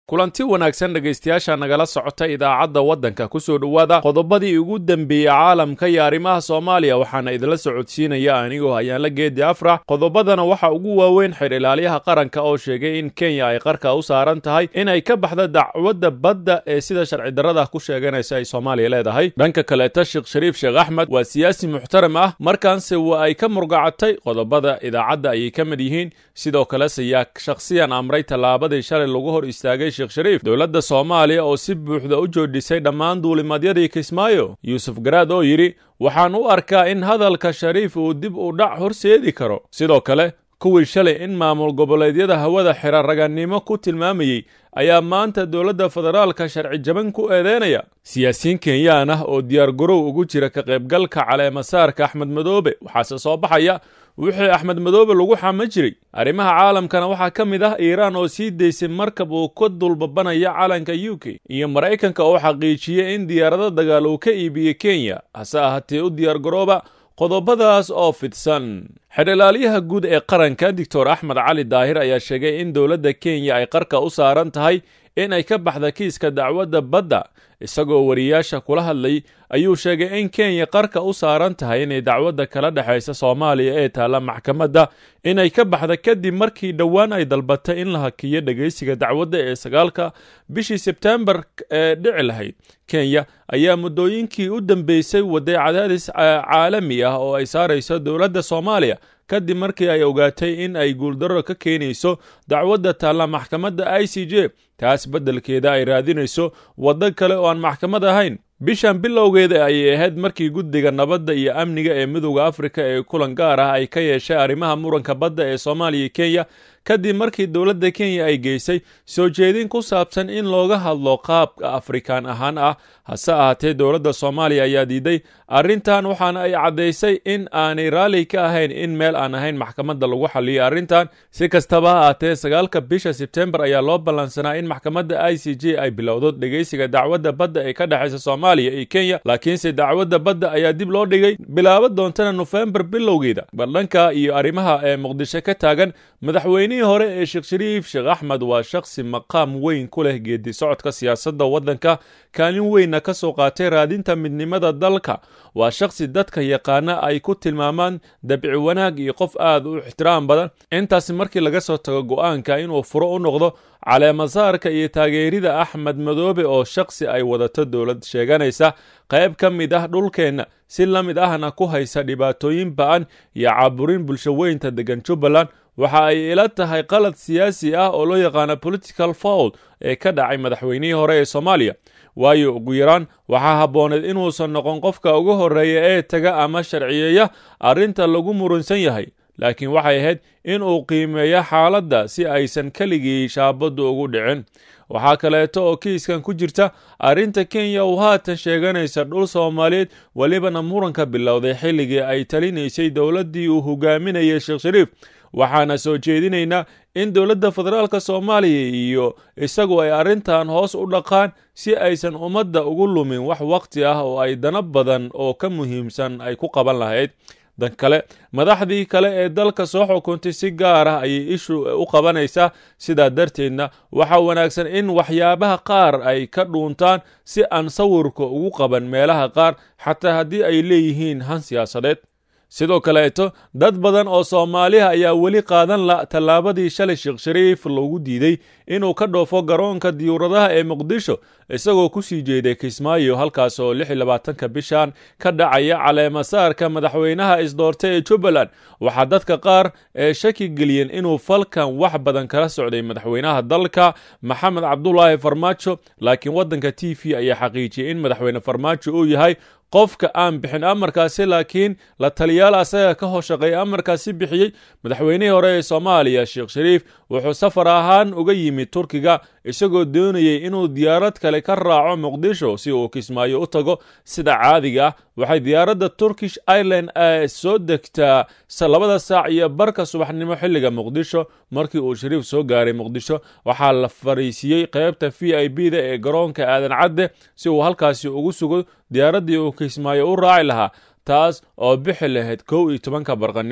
kulanti wanaagsan dhegaystayaasha nagala socota idaacadda waddanka ku soo dhowaada qodobadii ugu dembeeyey caalamka iyo arrimaha soomaaliya waxaana idinla socodsiinaya anigoo hayaanla geedi afrax qodobadana waxa ugu waaweyn xer ilaaliyaha qaranka oo sheegay in kenya ay qarka u saaran tahay inay ka baxda dacwadda badda ee sida sharci darrada ku sheeganaysa ay soomaaliya leedahay dhanka kaleeta sheekh shariif sheekh axmed waa siyaasi muxtaram ah markaanse waa ay ka murgacatay qodobada idaacadda ayay ka mid yihiin sidoo kale siyaa shakhsiyan amray tallaabadii shalay lagu hor istaagay sheekh shariif dowladda soomaaliya oo si buuxda u joojisay dhammaan duulimadyadii kismaayo yuusuf garaad oo yidhi waxaan u arkaa in hadalka shariif uu dib u dhac horseedi karo sidoo kale kuwii shalay in maamul goboleedyada hawada xira raganimo ku tilmaamayey ayaa maanta dowladda federaalka sharci jaban ku eedeynaya siyaasiyiin kenyaan ah oo diyaargarow ugu jira ka qaybgalka caleemasaarka axmed madoobe waxaase soo baxaya wixii axmed madoobe lagu xama jiray arrimaha caalamkana waxaa ka mid ah iiraan oo sii daysay markab uu ka dulbabanaya calanka u k iyo maraykanka oo xaqiijiyey in diyaarado dagaal uu ka iibiyey kenya hase ahaatee u diyaargarooba qodobadaas oo fidsan xedhilaalyaha guud ee qaranka doctor axmed cali daahir ayaa sheegay in dowladda kenya ay qarka u saaran tahay in ay ka baxda kiiska dacwadda badda isagoo wariyaasha kula hadlay ayuu sheegay in kenya qarka u saaran tahay inay dacwadda kala dhexaysa soomaaliya ee taalla maxkamadda inay ka baxda kadib markii dhowaan ay dalbatay in la hakiyo dhegaysiga dacwadda ee sagaalka bishii sebtembar ee dhici lahayd kenya ayaa muddooyinkii u dambeysay waday cadaadis caalami ah oo ay saarayso dowladda soomaaliya kadib markii ay ogaatay in ay guuldarro ka keenayso dacwadda taalla maxkamadda i c j taas beddelkeeda ay raadinayso waddo kale oo aan maxkamad ahayn bishan bilowgeeda ayay ahayd markii guddiga nabadda iyo amniga ee midowda afrika ee kulan gaar ah ay ka yeeshay arrimaha muranka badda ee soomaaliya iyo kenya kadib markii dowladda kenya ay geysay soo jeedin ku saabsan in looga hadlo qaabka afrikaan ahaan ah hase ahaatee dowladda soomaaliya ayaa diiday arrintan waxaana ay caddaysay in aanay raalli ka ahayn in meel aan ahayn maxkamadda lagu xalliyo arrintan si kastaba ha ahaatee sagaalka bisha sebtembar ayaa loo ballansanaa in maxkamadda i c j ay bilowdo dhegaysiga dacwadda badda ee ka dhexaysa soomaaliya iyo kenya laakiinse dacwadda badda ayaa dib loo dhigay bilaabo doontana nofembar bilowgeeda baldhanka iyo arrimaha ee muqdisho ka taagan madaxweynihii hore ee sheekh shariif sheekh axmed waa shakhsi maqaam weyn ku leh geedi socodka siyaasadda waddanka kaalin weynna ka soo qaatay raadinta midnimada dalka waa shakhsi dadka yaqaana ay ku tilmaamaan dabci wanaag iyo qof aad u ixtiraam badan intaasi markii laga soo tago go'aanka inuu furo u noqdo caleemasaarka iyo taageerida axmed madoobe oo shakhsi ay wadato dowlad sheeganaysa qayb ka mid ah dhulkeenna si la mid ahna ku haysa dhibaatooyin ba'an iyo caaburin bulsho weynta degan jubbaland waxa ay ila tahay qalad siyaasi ah oo loo yaqaano political fowl ee ka dhacay madaxweynihii hore ee soomaaliya waayo ugu yaraan waxaa habbooneed inuusan noqon qofka ugu horreeya ee taga ama sharciyeeya arrinta lagu murunsan yahay laakiin waxay ahayd in uu qiimeeyo xaaladda si aysan keligii shaabaddu ugu dhicin waxaa kaleeto oo kiiskan ku jirta arrinta kenya uu haatan sheeganaysa dhul soomaaliyeed welibana muranka bilowday xilligii ay talinaysay dowladdii uu hogaaminayay sheekh shariif waxaana soo jeedinaynaa in dowladda federaalka soomaaliya iyo isagu ay arrintan hoos u dhaqaan si aysan ummadda ugu lumin wax wakhti ah oo ay dana badan oo ka muhiimsan ay ku qaban lahayd dan kale madaxdii kale ee dalka soo xukuntay si gaar ah ayay ishu u qabanaysaa sidaa darteedna waxaa wanaagsan in waxyaabaha qaar ay ka dhuuntaan si aan sawirka ugu qaban meelaha qaar xataa haddii ay leeyihiin han siyaasadeed sidoo kaleeto dad badan oo soomaaliha ayaa weli qaadan la tallaabadii shalay sheekh shariif loogu diiday inuu ka dhoofo garoonka diyuuradaha ee muqdisho isagoo ku sii jeeday kismaayo halkaas oo lix iyo labaatanka bishan ka dhacaya caleemasaarka madaxweynaha isdoortay ee jubbaland waxaa dadka qaar ee shaki geliyeen inuu falkan wax badan kala socday madaxweynaha dalka maxamed cabdulaahi farmaajo laakiin waddanka t v ayaa xaqiijiyey in madaxweyne farmaajo uu yahay qofka aan bixin amarkaasi laakiin la taliyaal asaga ka hoshaqeeya amarkaasi bixiyey madaxweynihii hore ee soomaaliya sheekh shariif wuxuu safar ahaan uga yimid turkiga isagoo doonayey inuu diyaarad kale ka raaco muqdisho si uu kismaayo u tago sida caadiga ah waxay diyaaradda turkish ireland soo degtaa labada saac iyo barka subaxnimo xilliga muqdisho markii uu shariif soo gaaray muqdisho waxaa la fariisiiyey qaybta v i b da ee garoonka aadan cadde si uu halkaasi ugu sugo diyaaraddii uu kismaayo u raaci lahaa taas oo bixi lahayd kow iyo tobanka barqanimo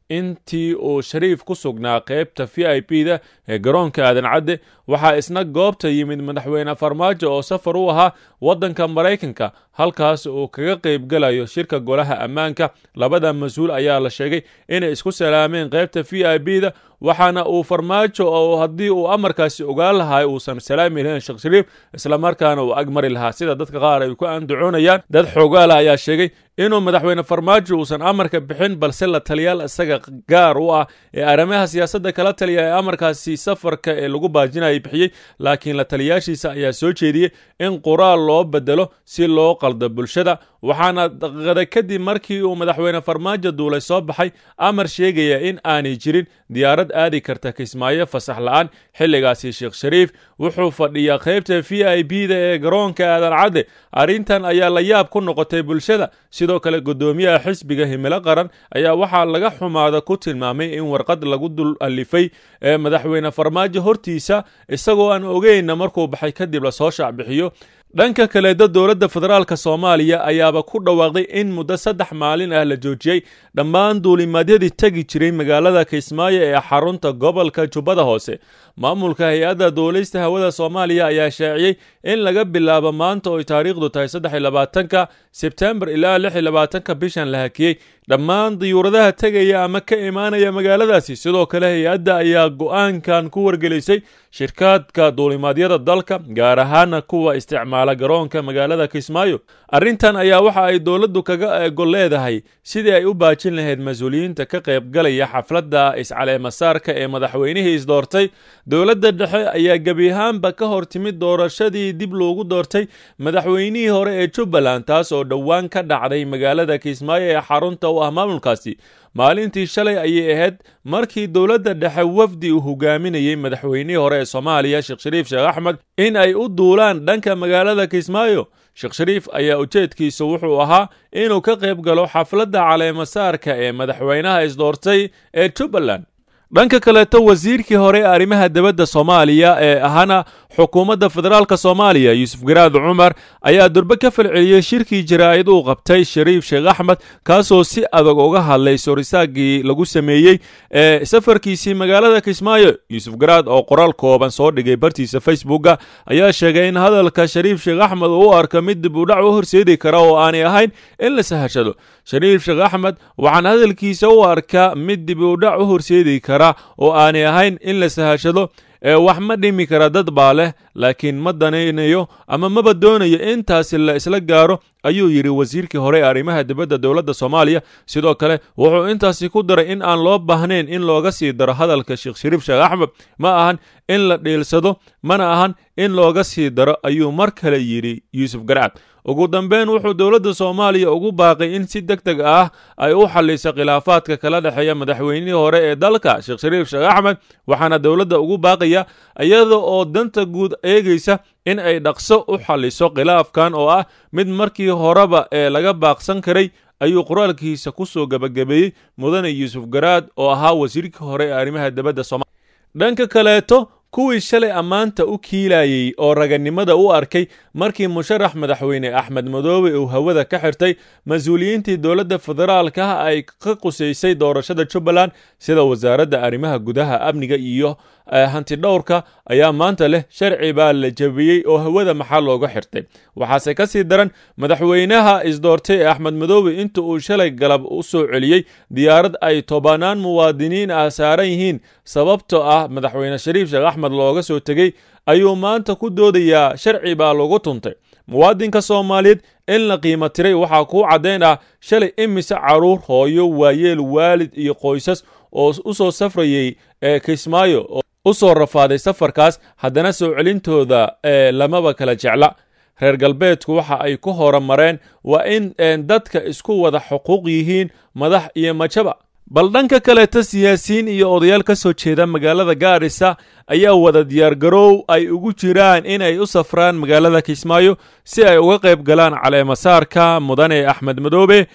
intii uu shariif ku sugnaa qaybta v i b da ee garoonka aadan cadde waxaa isna goobta yimid madaxweyne farmaajo oo safar u ahaa waddanka maraykanka halkaas uu kaga qaybgalayo shirka golaha ammaanka labada mas-uul ayaa la sheegay inay isku salaameen qaybta v i b da waxaana uu farmaajo oo haddii uu amarkaasi ogaan lahay uusan salaami lahayn sheekh shariif islamarkaana uu ag mari lahaa sida dadka qaar ay ku andacoonayaan dad xoogaala ayaa sheegay inuu madaxweyne farmaajo uusan amarka bixin balse la taliyaal isaga gaar u ah ee arrimaha siyaasadda kala taliya ee amarkaasi safarka ee lagu baajinayay bixiyey laakiin la taliyaashiisa ayaa soo jeediyey in qoraal loo bedelo si loo qaldo bulshada waxaana daqiiqada kadib markii uu madaxweyne farmaajo duulay soo baxay amar sheegaya in aanay jirin diyaarad aadi karta kismaayo fasax la-aan xilligaasi sheekh shariif wuxuu fadhiyaa qaybta v i b da ee garoonka aadan cadde arrintan ayaa la yaab ku noqotay bulshada sidoo kale guddoomiyaha xisbiga himilo qaran ayaa waxaa laga xumaada ku tilmaamay in warqad lagu dul alifay ee madaxweyne farmaajo hortiisa isagoo aan ogeyna markuu baxay kadib lasoo shaacbixiyo dhanka kaleeda dowladda federaalka soomaaliya ayaaba ku dhawaaqday in muddo saddex maalin ah la joojiyey dhammaan duulimaadyadii tegi jiray magaalada kismaayo ee xarunta gobolka jubbada hoose maamulka hay-adda duulista hawada soomaaliya ayaa shaaciyey in laga bilaabo maanta oo taariikhdu tahay saddex iyo labaatanka sebtembar ilaa lix iyo labaatanka bishan la hakiyey dhammaan diyuuradaha tegaya ama ka imaanaya magaaladaasi sidoo kale hay-adda ayaa go-aankan ku wargelisay shirkaadka duulimaadyada dalka gaar ahaana kuwa isticmaala garoonka magaalada kismaayo arrintan ayaa waxa ay dowladdu kaga gol leedahay sidii ay u baajin lahayd mas-uuliyiinta ka qaybgalaya xafladda iscaleemasaarka ee madaxweynihii isdoortay dowladda dhexe ayaa gebi ahaanba ka hor timid doorashadii dib loogu doortay madaxweynihii hore ee jubbaland taas oo dhowaan ka dhacday magaalada kismaayo ee xarunta u ah maamulkaasi maalintii shalay ayay ahayd markii dowladda dhexe wafdi uu hogaaminayey madaxweynihii hore ee soomaaliya sheekh shariif sheekh axmed in ay u duulaan dhanka magaalada kismaayo sheekh shariif ayaa ujeedkiisa wuxuu ahaa inuu ka qayb galo xafladda caleemasaarka ee madaxweynaha isdoortay ee jubbaland dhanka kaleeto wasiirkii hore ee arrimaha dibadda soomaaliya ee ahana xukuumadda federaalka soomaaliya yuusuf garaad cumar ayaa durbe ka falceliyey shirkii jaraa'id uu qabtay shariif sheekh axmed kaasoo si adag uga hadlay sorisaagii lagu sameeyey ee safarkiisii magaalada kismaayo yuusuf garaad oo qoraal kooban soo dhigay bartiisa facebooka ayaa sheegay in hadalka shariif sheekh axmed uu u arko mid dib udhac u horseedi kara oo aanay ahayn in la sahashado shariif sheekh axmed waxaan hadalkiisa u arkaa mid dib udhac u horseedi kara oo aanay ahayn in la sahashado ee wax ma dhimi kara dad baa leh laakiin ma danaynayo ama maba doonayo intaasi la isla gaaro ayuu yidhi wasiirkii hore ee arrimaha dibadda dowladda soomaaliya sidoo kale wuxuu intaasi ku daray in aan loo baahnayn in looga sii daro hadalka sheekh shariif sheekh axmed ma ahan in la dhiilsado mana ahan in looga sii daro ayuu mar kale yidhi yuusuf garcad ugu dambeyn wuxuu dowladda soomaaliya ugu baaqay in si deg deg ah ay u xalliso khilaafaadka kala dhexeeya madaxweynihii hore ee dalka sheekh shariif sheekh axmed waxaana dowladda ugu baaqaya iyada oo danta guud eegaysa in ay dhaqso u xalliso khilaafkan oo ah mid markii horeba ee laga baaqsan karay ayuu qoraalkiisa ku soo gebagabeeyey mudane yuusuf garaad oo ahaa wasiirkii hore ee arrimaha dibadda soomaliya dhanka kaleeto kuwii shalay ammaanta u kiilayey oo raganimada u arkay markii musharax madaxweyne axmed madoobe uu hawada ka xirtay mas-uuliyiintii dowladda federaalka ay ka qusaysay doorashada jubbaland sida wasaaradda arrimaha gudaha amniga iyo hantidhowrka ayaa maanta leh sharci baa la jabiyey oo hawada maxaa looga xirtay waxaase ka sii daran madaxweynaha isdoortay ee axmed madoobe inta uu shalay galab u soo celiyey diyaarad ay tobanaan muwaadiniin ah saaran yihiin sababtoo ah madaxweyne shariif sheekh axmed looga soo tegey ayuu maanta ku doodayaa sharci baa lagu tuntay muwaadinka soomaaliyeed in la qiimo tiray waxaa kuu caddayn ah shalay imise caruur hooyo waayeel waalid iyo qoysas oo u soo safrayey ee kismaayo oo u soo rafaaday safarkaas haddana soo celintooda ee lamaba kala jecla reer galbeedku waxa ay ku horumareen waa in dadka isku wada xuquuq yihiin madax iyo majaba bal dhanka kaleeta siyaasiyiin iyo odayaal ka soo jeeda magaalada gaarisa ayaa wada diyaargaroow ay ugu jiraan in ay u safraan magaalada kismaayo si ay uga qayb galaan caleemasaarka mudane axmed madoobe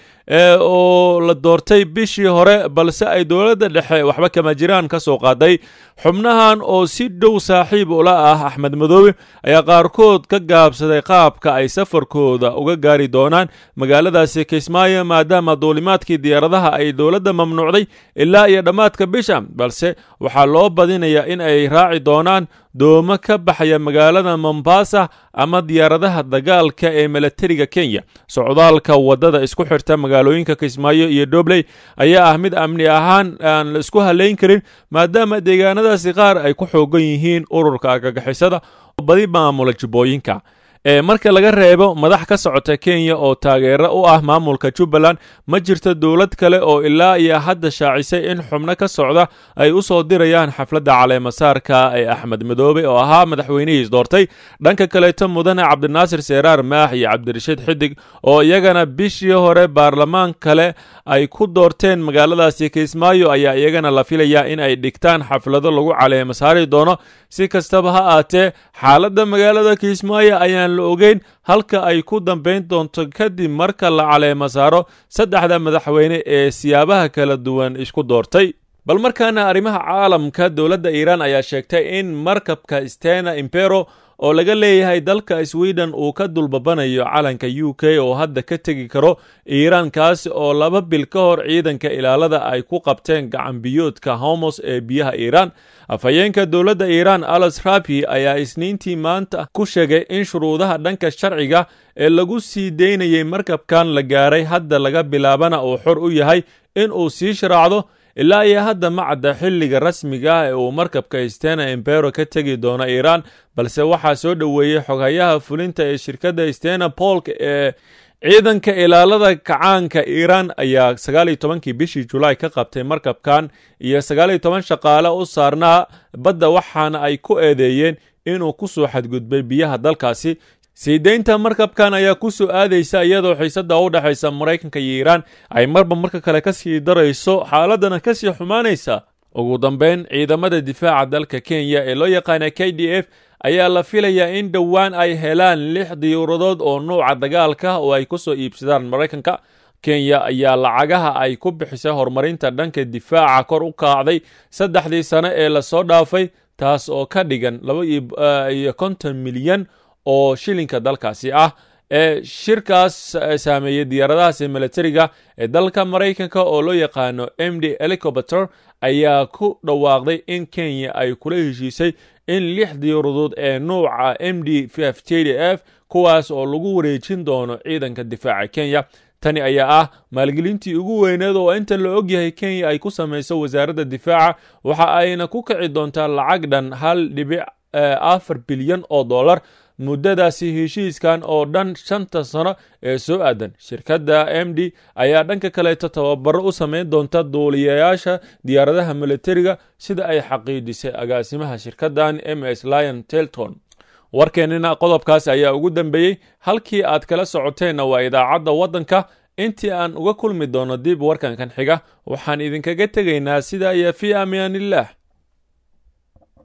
oo la doortay bishii hore balse ay dowladda dhexe waxba kama jiraan ka soo qaaday xubnahan oo si dhow saaxiib ula ah axmed madoobe ayaa qaarkood ka gaabsaday qaabka ay safarkooda uga gaari doonaan magaaladaasi kismaayo maadaama duulimaadkii diyaaradaha ay dowladda mamnuucday ilaa iyo dhammaadka bisha balse waxaa loo badinayaa in ay raaci doonaan doomo ka baxaya magaalada mombasa ama diyaaradaha dagaalka ee milatariga kenya socdaalka waddada isku xirta magaalooyinka kismaayo iyo dobley ayaa ah mid amni ahaan aan la isku halayn karin maadaama deegaanadaasi qaar ay ku xoogan yihiin ururka argagixisada oo badi maamula jubbooyinka marka laga reebo madax ka socota kenya oo taageero u ah maamulka jubbaland ma jirto dowlad kale oo ilaa iyo hadda shaacisay in xubno ka socda ay u soo dirayaan xafladda caleemasaarka ee axmed madoobe oo ahaa madaxweynihiis doortay dhanka kaleeto mudane cabdinaasir seeraar maax iyo cabdirashiid xidig oo iyagana bishii hore baarlamaan kale ay ku doorteen magaaladaasi kismaayo ayaa iyagana la filayaa in ay dhigtaan xaflado lagu caleemasaari doono si kastaba ha aatee xaaladda magaalada kismaayo ayaan la ogeyn halka ay ku dambayn doonto kadib marka la caleema saaro saddexda madaxweyne ee siyaabaha kala duwan isku doortay bal markaana arrimaha caalamka dowladda iiraan ayaa sheegtay in markabka stena impero oo laga leeyahay dalka sweden uu ka dulbabanayo calanka u k oo hadda ka tegi karo iiraan kaasi oo laba bil ka hor ciidanka ilaalada ay ku qabteen gacanbiyoodka homos ee biyaha iiraan afhayeenka dowladda iiraan alas rabi ayaa isniintii maanta ku sheegay in shuruudaha dhanka sharciga ee lagu sii daynayay markabkan la gaaray hadda laga bilaabana uu xor u yahay in uu sii sharaacdo ilaa iyo hadda ma cadda xilliga rasmiga ah ee uu markabka stena impero ka tegi doono iiraan balse waxaa soo dhoweeyey xoghayaha fulinta ee shirkadda stena polk ee ciidanka ilaalada kacaanka iiraan ayaa sagaal iyo tobankii bishii julaay ka qabtay markabkan iyo sagaal iyo toban shaqaale u saarnaa badda waxaana ay ku eedeeyeen inuu ku soo xadgudbay biyaha dalkaasi sii deynta markabkan ayaa ku soo aadaysa iyadoo xiisadda u dhexaysa maraykanka iyo iiraan ay marba marka kale ka sii darayso xaaladana ka sii xumaanaysa ugu dambeyn ciidamada difaaca dalka kenya ee loo yaqaana k d f ayaa la filayaa in dhowaan ay helaan lix diyuuradood oo nuuca dagaalka oo ay ku soo iibsadaan maraykanka kenya ayaa lacagaha ay ku bixisay horumarinta dhanka difaaca kor u kaacday saddexdii sane ee lasoo dhaafay taas oo ka dhigan laba iyo konton milyan oo shilinka dalkaasi ah ee shirkaas saameeyey diyaaradahaasi milatariga ee dalka maraykanka oo loo yaqaano m d helicopter ayaa ku dhawaaqday in kenya ay kula heshiisay in lix diyaaradood ee nuuca m d f j d f kuwaas oo lagu wareejin doono ciidanka difaaca kenya tani ayaa ah maalgelintii ugu weyneed oo inta la ogyahay kenya ay ku samayso wasaaradda difaaca waxa ayna ku kici doontaa lacag dhan hal dhibic afar bilyan oo dollar muddadaasi heshiiskan oo dhan shanta sano ee soo aadan shirkadda m d ayaa dhanka kaleeto tababaro u samayn doonta duuliyayaasha diyaaradaha militariga sida ay xaqiijisay agaasimaha shirkaddan m s lion telton warkeennina qodobkaas ayaa ugu dambeeyey halkii aad kala socoteenna waa idaacadda waddanka intii aan uga kulmi doono dib warkankan xiga waxaan idinkaga tegaynaa sidaa iyo fii amaaniillah